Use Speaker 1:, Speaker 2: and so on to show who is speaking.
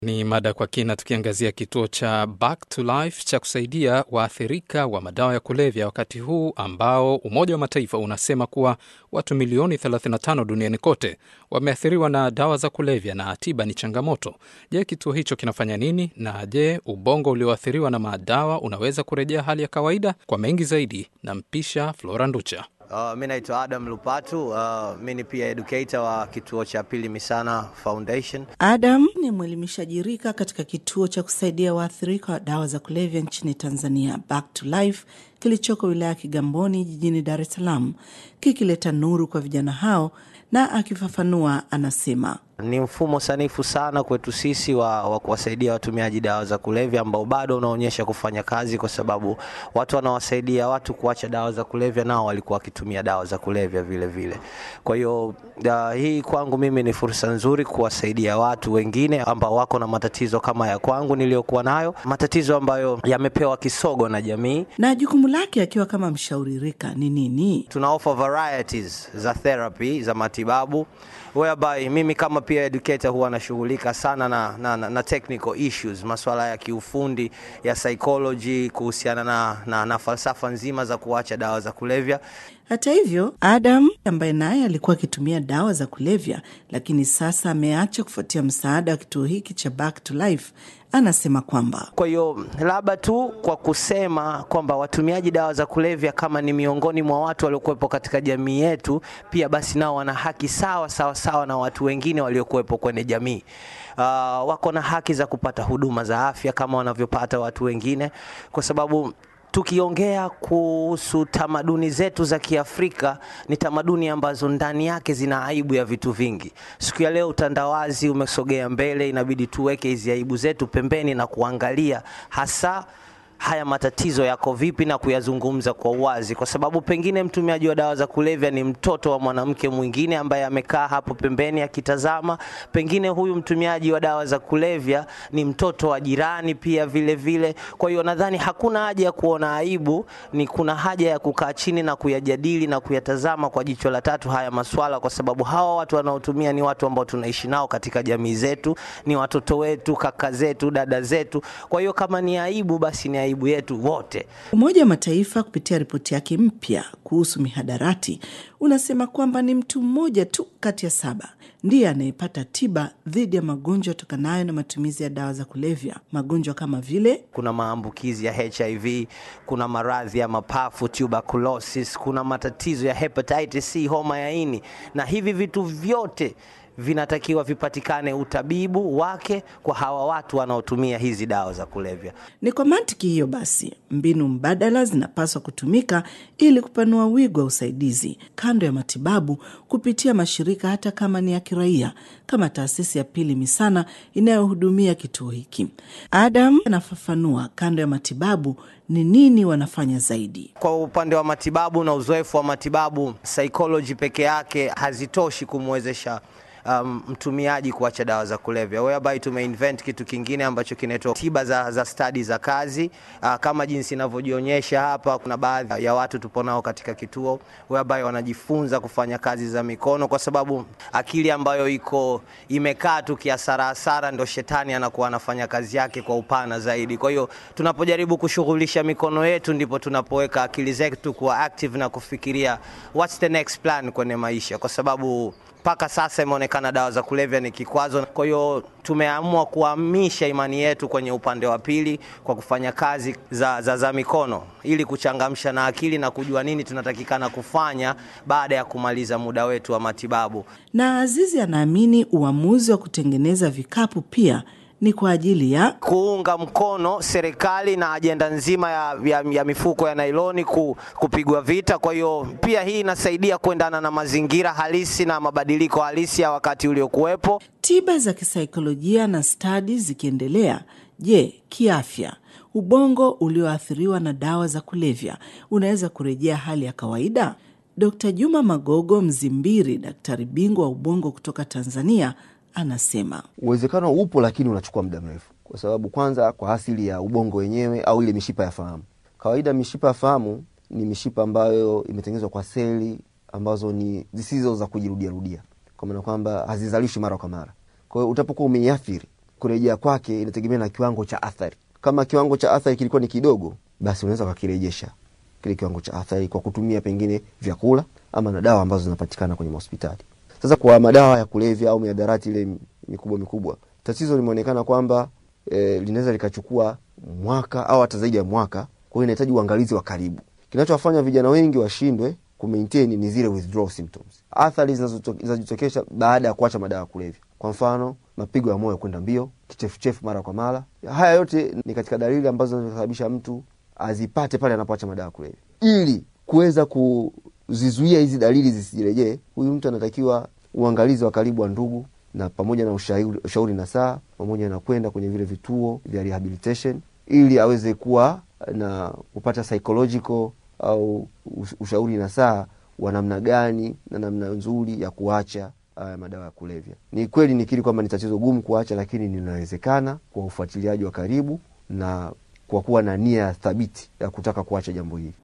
Speaker 1: Ni mada kwa kina, tukiangazia kituo cha Back to Life cha kusaidia waathirika wa madawa ya kulevya, wakati huu ambao Umoja wa Mataifa unasema kuwa watu milioni 35 duniani kote wameathiriwa na dawa za kulevya na tiba ni changamoto. Je, kituo hicho kinafanya nini? Na je, ubongo ulioathiriwa na madawa unaweza kurejea hali ya kawaida? Kwa mengi zaidi, nampisha Flora Nducha.
Speaker 2: Uh, mi naitwa Adam Lupatu. Uh, mi ni pia educator wa kituo cha Pili Misana Foundation.
Speaker 3: Adam ni mwelimishaji rika katika kituo cha kusaidia waathirika wa dawa za kulevya nchini Tanzania, Back to Life, kilichoko wilaya ya Kigamboni jijini Dar es Salaam, kikileta nuru kwa vijana hao. Na akifafanua anasema
Speaker 2: Ni mfumo sanifu sana kwetu sisi wa, wa kuwasaidia watumiaji dawa za kulevya ambao bado unaonyesha kufanya kazi, kwa sababu watu wanawasaidia watu kuacha dawa za kulevya, nao walikuwa wakitumia dawa za kulevya vile vile. Kwa hiyo uh, hii kwangu mimi ni fursa nzuri kuwasaidia watu wengine ambao wako na matatizo kama ya kwangu niliyokuwa nayo, matatizo ambayo yamepewa kisogo na jamii.
Speaker 3: na jukumu lake akiwa kama mshauri rika ni nini?
Speaker 2: tuna offer varieties za therapy za matibabu whereby mimi kama pia educator huwa nashughulika sana na, na, na, na technical issues, masuala ya kiufundi ya psychology kuhusiana na, na, na falsafa nzima za kuacha dawa za kulevya.
Speaker 3: Hata hivyo, Adam ambaye naye alikuwa akitumia dawa za kulevya, lakini sasa ameacha kufuatia msaada wa kituo hiki cha Back to Life, anasema kwamba
Speaker 2: Kwa hiyo labda tu kwa kusema kwamba watumiaji dawa za kulevya kama ni miongoni mwa watu waliokuwepo katika jamii yetu, pia basi nao wana haki sawa sawa sawa na watu wengine waliokuwepo kwenye jamii. Uh, wako na haki za kupata huduma za afya kama wanavyopata watu wengine, kwa sababu tukiongea kuhusu tamaduni zetu za Kiafrika ni tamaduni ambazo ndani yake zina aibu ya vitu vingi. Siku ya leo utandawazi umesogea mbele, inabidi tuweke hizi aibu zetu pembeni na kuangalia hasa haya matatizo yako vipi na kuyazungumza kwa uwazi, kwa sababu pengine mtumiaji wa dawa za kulevya ni mtoto wa mwanamke mwingine ambaye amekaa hapo pembeni akitazama. Pengine huyu mtumiaji wa dawa za kulevya ni mtoto wa jirani pia vile vile. Kwa hiyo nadhani hakuna haja ya kuona aibu, ni kuna haja ya kukaa chini na kuyajadili na kuyatazama kwa jicho la tatu haya maswala, kwa sababu hawa watu wanaotumia ni watu ambao tunaishi nao katika jamii zetu, ni watoto wetu, kaka zetu, dada zetu. Kwa hiyo kama ni aibu, basi ni aibu yetu wote.
Speaker 3: Umoja wa Mataifa kupitia ripoti yake mpya kuhusu mihadarati unasema kwamba ni mtu mmoja tu kati ya saba ndiye anayepata tiba dhidi ya magonjwa yatokanayo na matumizi ya dawa za kulevya, magonjwa kama vile
Speaker 2: kuna maambukizi ya HIV, kuna maradhi ya mapafu tuberculosis, kuna matatizo ya hepatitis C, homa ya ini, na hivi vitu vyote vinatakiwa vipatikane utabibu wake kwa hawa watu wanaotumia hizi dawa za kulevya.
Speaker 3: Ni kwa mantiki hiyo basi, mbinu mbadala zinapaswa kutumika ili kupanua wigo wa usaidizi kando ya matibabu kupitia mashirika hata kama ni ya kiraia, kama taasisi ya Pili Misana inayohudumia kituo hiki. Adam anafafanua kando ya matibabu ni nini wanafanya zaidi.
Speaker 2: Kwa upande wa matibabu na uzoefu wa matibabu, psychology peke yake hazitoshi kumwezesha um, mtumiaji kuacha dawa za kulevya, whereby tumeinvent kitu kingine ambacho kinaitwa tiba za, za stadi za kazi. Uh, kama jinsi inavyojionyesha hapa, kuna baadhi ya watu tupo nao katika kituo whereby wanajifunza kufanya kazi za mikono, kwa sababu akili ambayo iko imekaa tu kiasara asara, ndo shetani anakuwa anafanya kazi yake kwa upana zaidi. Kwa hiyo tunapojaribu kushughulisha mikono yetu, ndipo tunapoweka akili zetu kuwa active na kufikiria what's the next plan kwenye maisha, kwa sababu mpaka sasa imeonekana dawa za kulevya ni kikwazo. Kwa hiyo tumeamua kuhamisha imani yetu kwenye upande wa pili kwa kufanya kazi za, za, za mikono ili kuchangamsha na akili na kujua nini tunatakikana kufanya baada ya kumaliza muda wetu wa matibabu.
Speaker 3: Na Azizi anaamini uamuzi wa kutengeneza vikapu pia ni kwa ajili ya
Speaker 2: kuunga mkono serikali na ajenda nzima ya, ya, ya mifuko ya nailoni ku, kupigwa vita. Kwa hiyo pia hii inasaidia kuendana na mazingira halisi na mabadiliko halisi ya wakati uliokuwepo.
Speaker 3: tiba za kisaikolojia na stadi zikiendelea. Je, kiafya, ubongo ulioathiriwa na dawa za kulevya unaweza kurejea hali ya kawaida? Dkt. Juma Magogo Mzimbiri, daktari bingwa wa ubongo kutoka Tanzania, anasema
Speaker 4: Uwezekano upo, lakini unachukua muda mrefu, kwa sababu kwanza, kwa asili ya ubongo wenyewe au ile mishipa ya fahamu. Kawaida mishipa ya fahamu ni mishipa ambayo imetengenezwa kwa seli ambazo ni zisizo za kujirudiarudia, kwa maana kwamba hazizalishwi mara kwa mara. Kwa hiyo utapokuwa umeiathiri kurejea kwake inategemea na kiwango cha athari. Kama kiwango cha athari kilikuwa ni kidogo, basi unaweza ukakirejesha kile kiwango cha athari kwa kutumia pengine vyakula ama na dawa ambazo zinapatikana kwenye mahospitali. Sasa kwa madawa ya kulevya au miadarati ile mikubwa mikubwa, tatizo limeonekana kwamba e, linaweza likachukua mwaka au hata zaidi ya mwaka. Kwa hiyo inahitaji uangalizi wa karibu. Kinachowafanya vijana wengi washindwe kumaintain ni zile withdrawal symptoms, athari zinazojitokeza baada ya kuacha madawa ya kulevya. Kwa mfano, mapigo ya moyo kwenda mbio, kichefuchefu mara kwa mara. Haya yote ni katika dalili ambazo zinasababisha mtu azipate pale anapoacha madawa ya kulevya. Ili kuweza kuzizuia hizi dalili zisijirejee, huyu mtu anatakiwa uangalizi wa karibu wa ndugu na pamoja na ushauri, ushauri na saa pamoja na kwenda kwenye vile vituo vya rehabilitation ili aweze kuwa na kupata psychological au ushauri na saa wa namna gani na namna nzuri ya kuacha uh, madawa ya kulevya. Ni kweli nikiri kwamba ni tatizo gumu kuacha, lakini linawezekana kwa ufuatiliaji wa karibu na kwa kuwa na nia thabiti ya kutaka kuacha jambo hili.